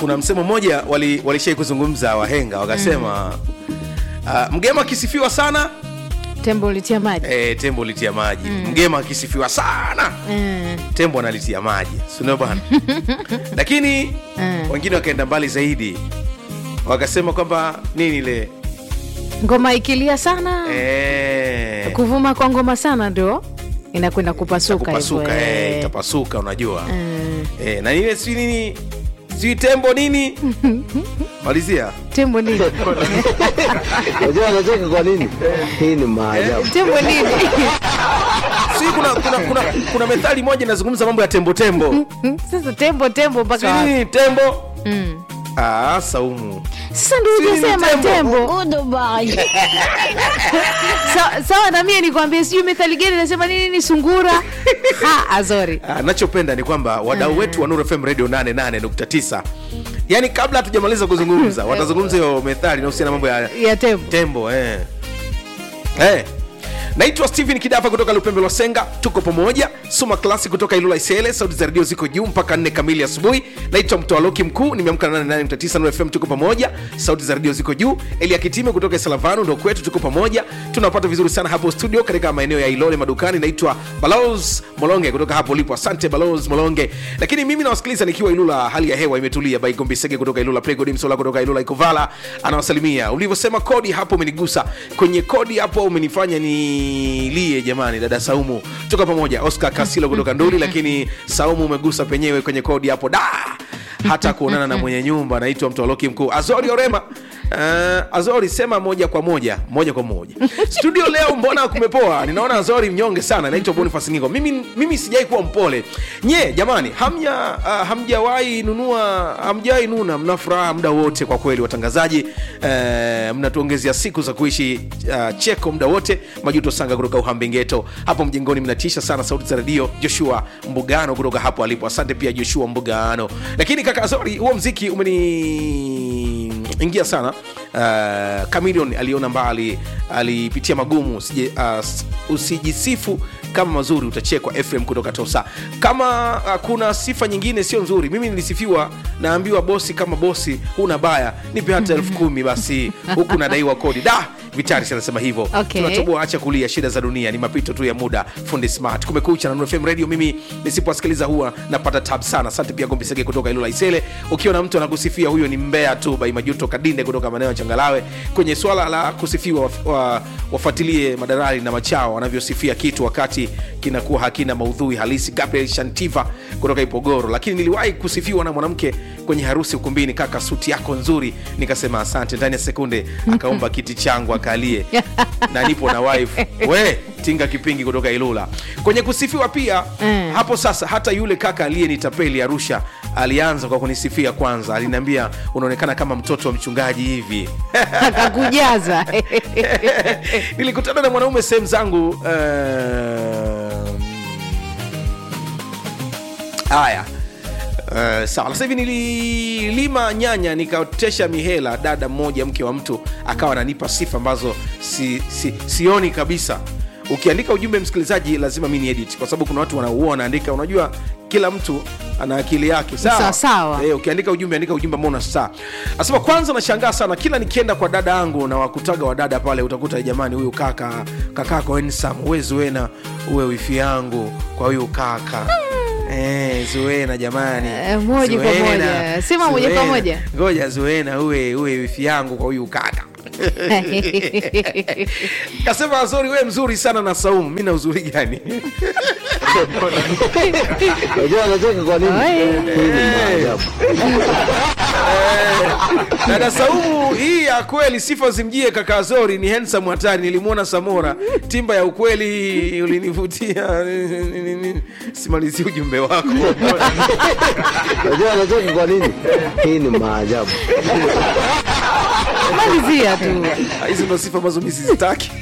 kuna msemo mmoja wali, walishai kuzungumza wahenga wakasema uh, mgema akisifiwa sana tembo ulitia maji e, tembo litia maji mgema akisifiwa sana Mm. tembo analitia maji sindio bwana lakini Mm. wengine wakaenda mbali zaidi wakasema kwamba nini ile ngoma ikilia sana e, kuvuma kwa ngoma sana ndo inakwenda kupasuka hivyo, kupasuka e, eh. itapasuka unajua Mm. e, na ile si nini si tembo nini malizia tembo nini Unajua anacheka kwa nini? Hii ni maajabu. tembo nini si kuna, kuna, kuna, kuna methali moja inazungumza mambo ya tembo tembo sasa tembo tembo si mpaka wapi? nini tembo Mm. ah, saumu sasa ndo Si ni ujasema tembo. tembo Sa- sawa na mie nikwambie sijui methali gani nasema nini ni sungura ha azori Ah, nachopenda ni kwamba wadau wetu wa Nuru FM Radio 88.9 yani kabla hatujamaliza kuzungumza watazungumza hiyo methali inahusiana na mambo ya ya tembo tembo eh. Eh. naitwa stephen kidafa kutoka lupembe lwa senga tuko pamoja suma klasi kutoka ilula isele sauti za redio ziko juu mpaka nne kamili asubuhi naitwa mtoaloki mkuu nimeamka na 89 Nuru fm tuko pamoja sauti za redio ziko juu elia kitime kutoka salavanu ndo kwetu tuko pamoja tunapata vizuri sana hapo studio katika maeneo ya ilole madukani naitwa balos molonge kutoka hapo lipo asante balos molonge lakini mimi nawasikiliza nikiwa ilula hali ya hewa imetulia baigombisege kutoka ilula pregodi msola kutoka ilula ikovala anawasalimia ulivyosema kodi hapo umenigusa kwenye kodi hapo umenifanya nilie jamani dada saumu tuko pamoja oscar kasilo kutoka nduli lakini saumu umegusa penyewe kwenye kodi hapo da hata kuonana na mwenye nyumba anaitwa mtoloki mkuu azori orema Uh, azori sema moja kwa moja moja kwa moja studio leo mbona kumepoa ninaona azori mnyonge sana naitwa bonifas ngingo mimi, mimi sijai kuwa mpole nye jamani hamja uh, hamjawahi nunua hamjawahi nuna mna furaha muda wote kwa kweli watangazaji uh, mnatuongezea siku za kuishi uh, cheko muda wote majuto sanga kutoka uhambengeto hapo mjengoni mnatisha sana sauti za redio joshua mbugano kutoka hapo alipo asante pia joshua mbugano lakini kaka azori huo mziki umeni ingia sana uh, Chameleone aliona mbali alipitia magumu usije, uh, s- usijisifu kama mazuri utachekwa fm kutoka tosa kama uh, kuna sifa nyingine sio nzuri mimi nilisifiwa naambiwa bosi kama bosi huna baya nipe hata elfu kumi basi huku nadaiwa kodi da vitaris anasema hivyo Okay. tunatoboa acha kulia shida za dunia ni mapito tu ya muda fundi smart kumekucha na Nuru fm radio mimi nisipowasikiliza huwa napata tab sana asante pia gombisege kutoka ilula isele ukiona mtu anakusifia huyo ni mbea tu bai majuto kadinde kutoka maeneo ya changalawe kwenye swala la kusifiwa waf, wa, wafuatilie madarali na machao wanavyosifia kitu wakati kinakuwa hakina maudhui halisi gabriel shantiva kutoka ipogoro lakini niliwahi kusifiwa na mwanamke kwenye harusi ukumbini kaka suti yako nzuri nikasema asante ndani ya sekunde akaomba kiti changu akalie na nipo na wife we tinga kipingi kutoka ilula kwenye kusifiwa pia Mm. hapo sasa hata yule kaka aliyenitapeli arusha alianza kwa kunisifia kwanza aliniambia unaonekana kama mtoto wa mchungaji hivi akakujaza nilikutana na mwanaume sehemu zangu uh, haya Uh, sawa sasa hivi nililima nyanya nikaotesha mihela dada mmoja mke wa mtu akawa ananipa sifa ambazo si, si, sioni kabisa ukiandika ujumbe msikilizaji lazima mi ni edit kwa sababu kuna watu wanaua wanaandika unajua kila mtu ana akili yake Sawa, sawa. Eh, ukiandika ujumbe andika ujumbe ambao una saa asema kwanza nashangaa sana kila nikienda kwa dada yangu na wakutaga wa dada pale utakuta jamani huyu kaka kakako ensam uwe zuena uwe wifi yangu kwa huyu kaka Eh, zuena jamani Eh, moja kwa Zuena, moja. Sema moja kwa Zuena. moja. ngoja zuena uwe uwe wifi yangu kwa huyu kaka kasema azori we mzuri sana na saumu mi na uzuri gani Unajua anacheka kwa nini? Oi. Hii ni maajabu. dada saumu hii ya kweli sifa zimjie kaka azori ni handsome hatari nilimwona samora timba ya ukweli ulinivutia simalizi ujumbe wako Unajua anacheka kwa nini? Hii ni maajabu. malizia tu hizi ndo sifa ambazo mi sizitaki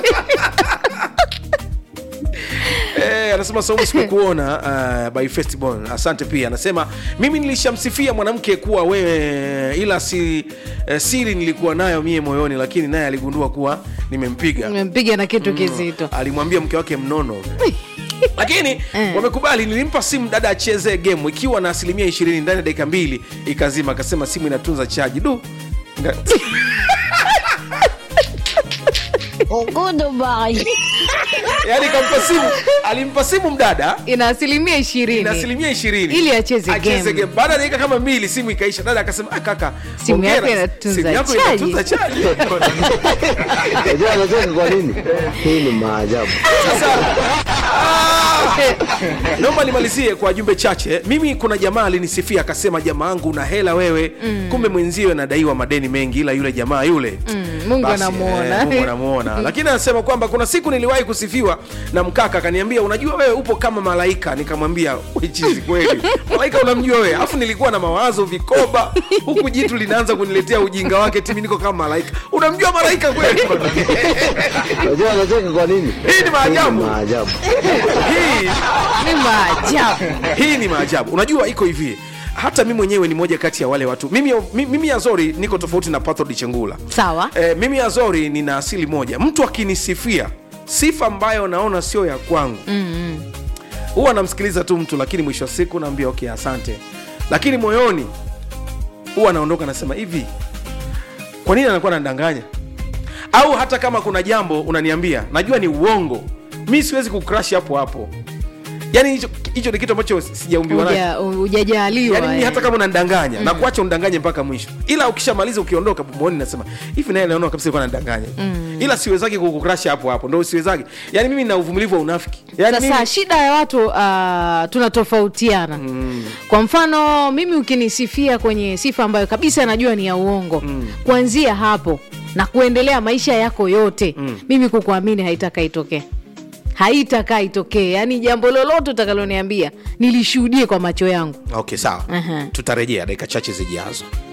Eh, anasema saumu sikukuona uh, by festival asante pia anasema mimi nilishamsifia mwanamke kuwa wewe ila si, eh, siri nilikuwa nayo mie moyoni lakini naye aligundua kuwa nimempiga nimempiga na kitu kizito alimwambia mke wake mnono lakini wamekubali nilimpa simu dada acheze game ikiwa na asilimia ishirini ndani ya dakika mbili ikazima akasema simu inatunza chaji du Nga- yaani kampa simu alimpa simu mdada ina asilimia ishirini na asilimia ishirini Ili acheze game. baada ya dakika kama mbili simu ikaisha dada akasema ah, kaka Simu hongera, yako inatunza simu yako chaji." inatunza chaji Unajua anacheka kwa nini? Hii ni maajabu. sasa ah, naomba nimalizie kwa jumbe chache mimi kuna jamaa alinisifia akasema jamaa angu una hela wewe kumbe mwenzio anadaiwa madeni mengi ila yule jamaa yule Mungu Basi, anamuona. eh, Mungu anamuona lakini anasema kwamba kuna siku niliwahi kusifiwa na mkaka akaniambia unajua wewe upo kama malaika nikamwambia "We chizi kweli malaika unamjua wewe alafu nilikuwa na mawazo vikoba huku jitu linaanza kuniletea ujinga wake timi niko kama malaika unamjua malaika kweli Unajua anacheka kwa nini? Hii ni maajabu. maajabu. hii ni maajabu hii ni maajabu unajua iko hivi hata mi mwenyewe ni moja kati ya wale watu mimi, mi- mimi azori niko tofauti na pathod chengula sawa e, mimi azori nina asili moja mtu akinisifia sifa ambayo naona sio ya kwangu huwa namsikiliza tu mtu lakini mwisho wa siku naambia okay asante lakini moyoni huwa naondoka nasema hivi kwa nini anakuwa anadanganya au hata kama kuna jambo unaniambia najua ni uongo mi siwezi kukrash hapo hapo yani hicho hicho ni kitu ambacho sijaumbiwa nacho Uja- hujajaliwa yani mimi eh. hata kama unanidanganya na kuacha undanganye mpaka mwisho ila ukishamaliza ukiondoka pomoni nasema hivi naye naona kabisa alikuwa ananidanganya ila siwezaki kukukrasha hapo hapo ndo siwezaki yani mimi na uvumilivu wa unafiki yani sasa mimi, shida ya watu uh, tunatofautiana kwa mfano mimi ukinisifia kwenye sifa ambayo kabisa najua ni ya uongo kuanzia hapo na kuendelea maisha yako yote mimi kukuamini haitaka itokee haitakaa itokee yaani jambo lolote utakaloniambia nilishuhudie kwa macho yangu okay sawa Aha. tutarejea dakika chache zijazo